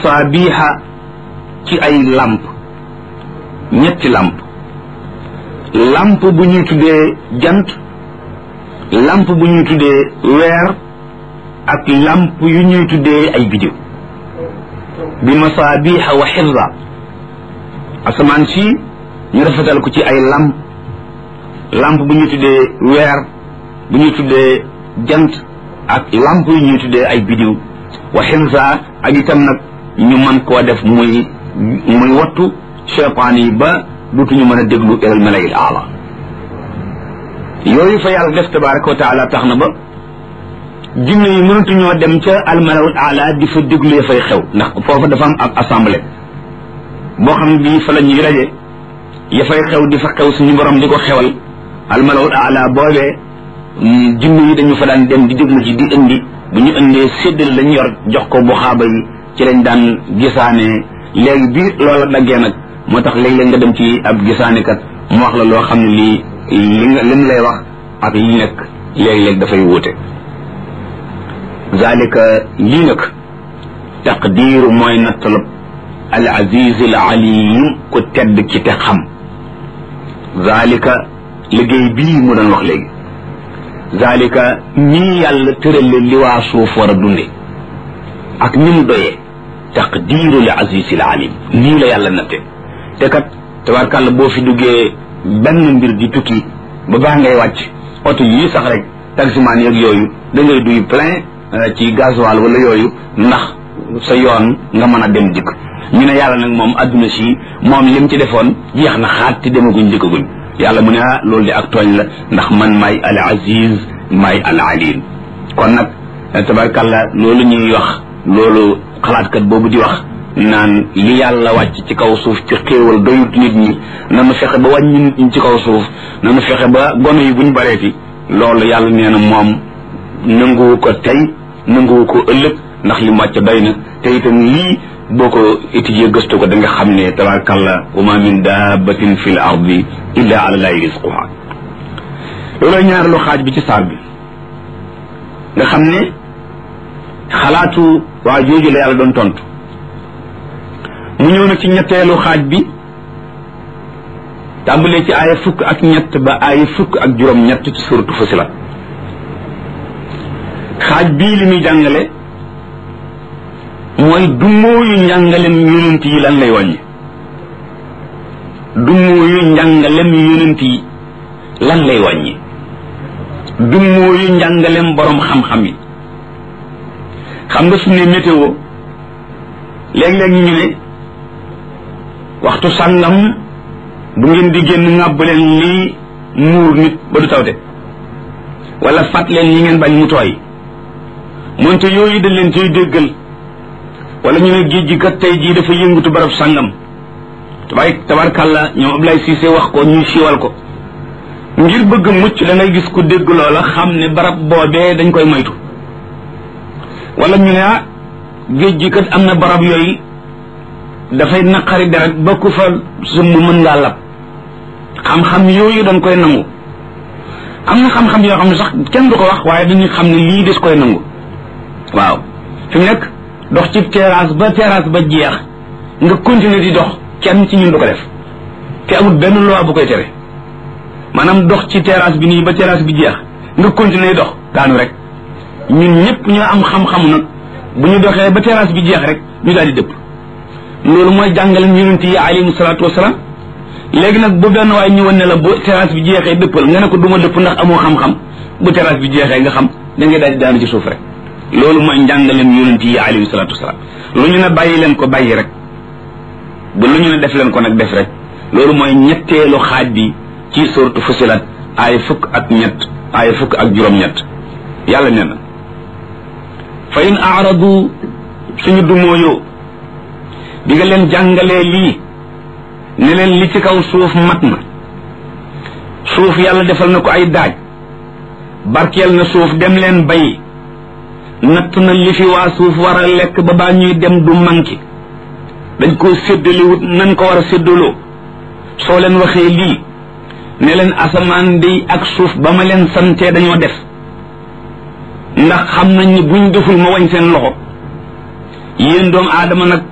masaabiha ci ay làmp ñetti làmp làmp bu ñuy tuddee jant làmp bu ñuy tuddee weer ak làmp yu ñuy tuddee ay bidiw bi masaabiha wa xifza asamaan si ñu rafetal ko ci ay làmp làmp bu ñuy tuddee weer bu ñuy tuddee jant ak làmp yu ñuy tuddee ay bidiw wa xifza ak itam nag ñu mën koo def muy muy wattu cheytaan yi ba dutuñu mën a déglu ilal malayil aala yooyu fa yàlla def tabaraka wa taala tax na ba jinne yi mënatuñoo dem ca almalawul aala di fa déglu ya fay xew ndax foofa dafa am ab assemblée boo xam ne bii fa la ñuy raje ya fay xew di fa xew suñu borom di ko xewal almalawul aala boobee jinne yi dañu fa daan dem di déglu ci di indi bu ñu indee séddale lañu yor jox ko bu xaaba yi ci lañ daan gisaane léegi bi loola daggee nag moo tax léeg-léeg nga dem ci ab gisaanekat mu wax la loo xam ne lii li nga lim lay wax ak li nekk léeg-léeg dafay wuute zalika lii nag taqdiiru mooy nattalab al aziz al alim ku tedd ki te xam zalika liggéey bii mu doon wax léegi zalika ñii yàlla tërale li waa suuf war a dunde ak ni mu doyee taqdiiru li aziz al alim nii la yàlla natte te kat tabarkàlla boo fi duggee benn mbir di tukki ba baax ngay wàcc oto yii sax rek taximaan yeeg yooyu da ngay duy plein ci gasoil wala yooyu ndax sa yoon nga mën a dem dikk ñu ne yàlla nag moom adduna si moom lim ci defoon jeex na xaat te demaguñ dikkaguñ yàlla mu ne ah loolu di ak tooñ la ndax man maay al aziz maay al alim kon nag tabarkàlla loolu ñuy wax loolu xalaatkat boobu di wax naan li yàlla wàcc ci kaw suuf ci xéewal doyut nit ñi nanu fexe ba wàññi nit ñi ci kaw suuf nanu fexe ba gone yi buñ bareeti loolu yàlla nee na moom nanguwu ko tey nanguwu ko ëllëg ndax li mu wàcc doy na te itam lii boo ko étudier gëstu ko da nga xam ne tabarakallah wa ma min dabbatin fi l ardi illa ala llahi risquha loolooy ñaareelu xaaj bi ci saar bi nga xam ne xalaatu waa jooju la yàlla doon tontu mu ñëw nag ci ñetteelu xaaj bi tàmbalee ci aaya fukk ak ñett ba aaya fukk ak juróom ñett ci suratu Fusilat xaaj bii li muy jàngale mooy dummóoyu njàngalem yonent yi lan lay wàññi dummóoyu njàngalem yonent yi lan lay wàññi dummóoyu njàngalem borom xam-xam yi xam nga su ne météo léeg-léeg ñu ne waxtu sàngam bu ngeen di génn ŋàbb leen lii muur nit ba du tawte wala fat leen yi ngeen bañ mu tooy moonte yooyu dañ leen ciy déggal wala ñu ne géej gi kat tey jii dafa yëngatu barab sàngam tabaay tabarkàlla ñoom Ablaye Cissé wax ko ñu siiwal ko ngir bëgg mucc da ngay gis ku dégg loola xam ne barab boobee dañ koy moytu wala ñu ne ah géej gi kat am na barab yooyu dafay naqari deret ba ku fa sumb mën ngaa lab xam-xam yooyu dañ koy nangu am na xam-xam yoo xam ne sax kenn du ko wax waaye dañuy xam ne lii des koy nangu waaw fi mu nekk dox ci terrasse ba terrasse ba jeex nga continuer di dox kenn ci ñun du ko def te amul benn loi bu koy tere maanaam dox ci terrasse bi nii ba terrasse bi jeex nga continuer dox daanu rek ñun ñëpp ñoo am xam-xamu nag bu ñu doxee ba terrasse bi jeex rek ñu daal di dëpp loolu mooy jàngale yonent yi alayhimu salaatu wasalaam léegi nag bu benn waay ñëwoon ne la bu terrasse bi jeexee dëppal nga ne ko duma dëpp ndax amoo xam-xam bu terrasse bi jeexee nga xam da ngay daal di daanu ci suuf rek loolu mooy njàngaleem yonent yi alayhimu salaatu wasalaam lu ñu ne bàyyi leen ko bàyyi rek bu lu ñu ne def leen ko nag def rek loolu mooy ñetteelu xaaj bi ci suratu fusilat ay fukk ak ñett ay fukk ak juróom-ñett yàlla nee na fa in aaradu suñu dumóoyoo bi nga leen jàngalee lii ne leen li ci kaw suuf mat na suuf yàlla defal na ko ay daaj barkeel na suuf dem leen bay natt na li fi waa suuf war a lekk ba baa ñuy dem du manki dañ koo séddaliwut nan ko war a séddaloo soo leen waxee lii ne leen asamaan day ak suuf ba ma leen santee dañoo def ndax xam nañ ni buñ deful ma wañ seen loxo yéen doomu aadama nag